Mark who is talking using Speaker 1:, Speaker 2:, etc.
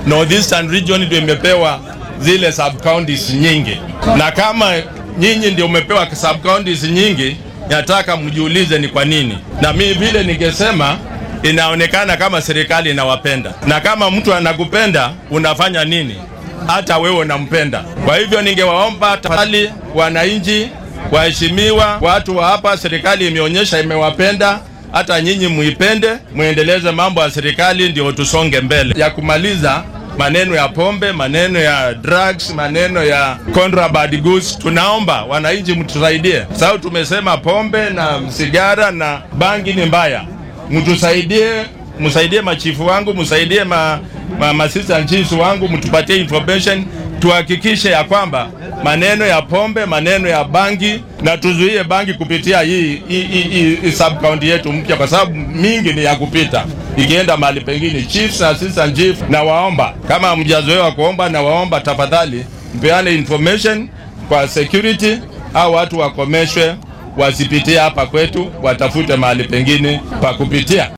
Speaker 1: Northeastern region ndio imepewa zile sub counties nyingi, na kama nyinyi ndio umepewa sub counties nyingi, nataka mjiulize ni kwa nini. Na mimi vile ningesema inaonekana kama serikali inawapenda, na kama mtu anakupenda unafanya nini? Hata wewe unampenda. Kwa hivyo ningewaomba tafadhali, wananchi waheshimiwa, watu wa hapa, serikali imeonyesha imewapenda hata nyinyi muipende, muendeleze mambo ya serikali, ndio tusonge mbele. Ya kumaliza maneno ya pombe, maneno ya drugs, maneno ya contraband goods, tunaomba wananchi mtusaidie, sababu tumesema pombe na sigara na bangi ni mbaya. Mtusaidie, msaidie machifu wangu, msaidie ma, ma, ma assistant chiefs wangu, mtupatie information tuhakikishe ya kwamba maneno ya pombe, maneno ya bangi na tuzuie bangi kupitia hii, hii, hii, hii sub county yetu mpya, kwa sababu mingi ni ya kupita ikienda mahali pengine. Chiefs na assistant chief, na waomba kama mjazoewa kuomba, na waomba tafadhali mpeane information kwa security au watu wakomeshwe wasipitie hapa kwetu, watafute mahali pengine pa kupitia.